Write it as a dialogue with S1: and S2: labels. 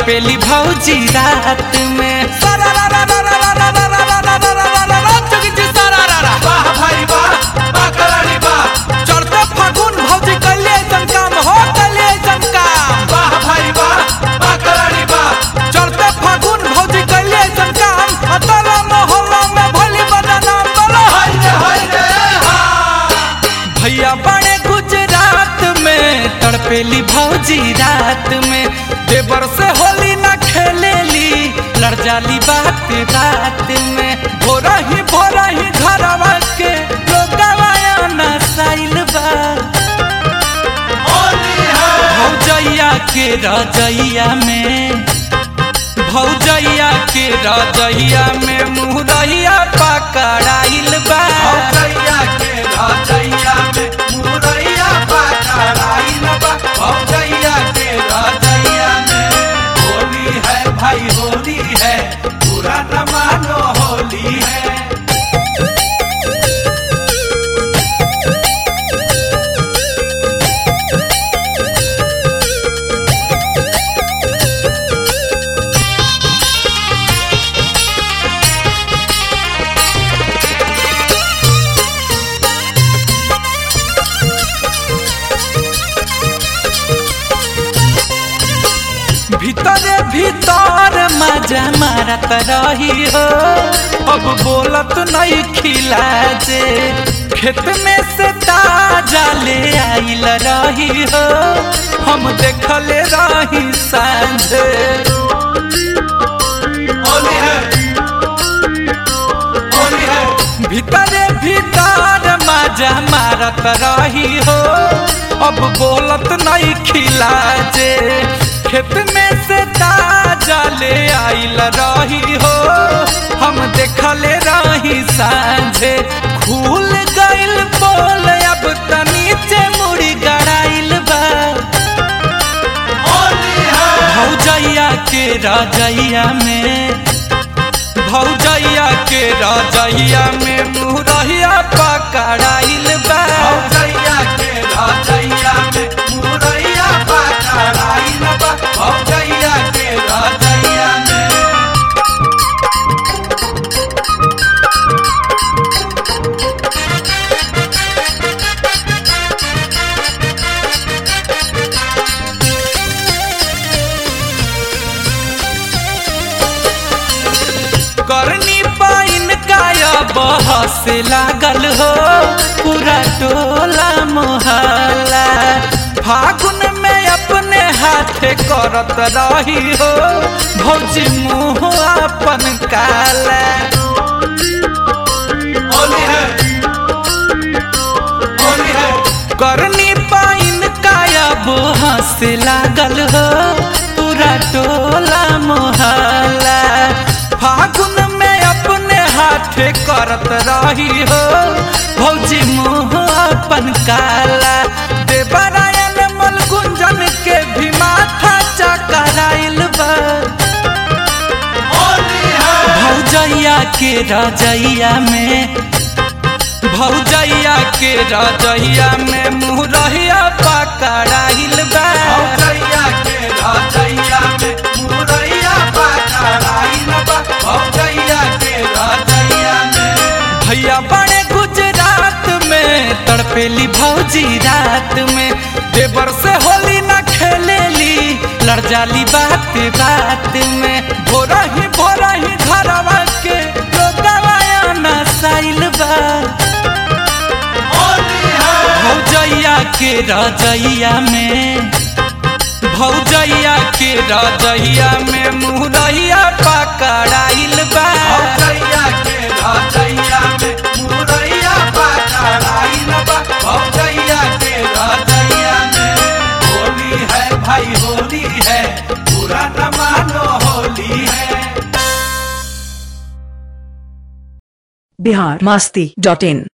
S1: तड़पेली भौजी रात में सारा रा रा रा रा रा रा रा रा रा रा रा रा रा रा चुकी जी सारा रा रा
S2: वाह भाई वाह वाह करारी वाह
S1: चढ़ते फागुन भौजी कैले ऐसन काम हो कैले ऐसन काम
S2: वाह भाई वाह वाह करारी वाह
S1: चढ़ते फागुन भौजी कैले ऐसन काम अतला मोहल्ला में भली बदनाम बोलो
S2: हाय रे हाय रे हा
S1: भैया बड़े गुजरात में तड़पेली भौजी रात में देवर से होली न खेलेली लड़ जाली बात रात में भोरा ही भोरा ही घरवा के लोगवाया नसाइल बा
S2: होली है
S1: भौजैया के रजैया में भौजैया के रजैया में मुहरैया पकड़ाइल बा
S2: भौजैया के राजैया में मुरैया पकड़ाई न बा भौजैया के राजैया में होली है भाई होली है पूरा न मानो होली है
S1: भीतरे भीतर मजा मारत रही हो अब बोलत नहीं खिला जे खेत में से ताजा ले आइल रही हो हम देखले रही सांझे
S2: होली है होली है
S1: भीतरे भीतर मजा मारत रही हो अब बोलत नहीं खिला जे खेत में से ताजा ले आइल रही हो हम देखले रही सांझे खुल गइल बोल अब त नीचे मुड़ी गड़ाइल बा
S2: होली है
S1: भौजैया के रजैया में भौजैया के रजैया में मुरैया पकड़ाइल बा
S2: भौजैया के राजैया में मुरैया पकड़ाई न बा भौजैया के राजैया में
S1: करनी पाइन काया बहस लागल हो पूरा टोला मोहल्ला फागुन में अपने हाथे करत रही हो भौजी मुँह अपन काला
S2: होली है होली है
S1: करनी पाइन काया बहस लागल हो पूरा टोला मोहल्ला फागुन में अपने हाथे करत रही हो भौजी मुँह अपन काला देवरायन मल गुंजन के भी माथा चकराइल बा
S2: होली है
S1: भौजैया के रजैया में भौजैया के रजैया में मुरैया पकड़ाइल बा
S2: भौजैया के राजैया में मुरैया पकड़ाई न बा भौजैया के राजैया में
S1: भैया बड़े गुजरात में तड़पेली भौजी रात में देवर से होली न खेलेली लड़ जाली बात बात में भोरा ही भोरा ही घरवा के लोगवाया नसाइल बा
S2: होली है
S1: भौजैया के रजैया में भौजैया के रजैया में मुरैया पकड़ाइल बा
S2: भौजैया के राजैया में मुरैया पकड़ाई न बा भौजैया के राजैया में होली है भाई होली है पूरा न मानो होली है
S3: बिहार मस्ती डॉट इन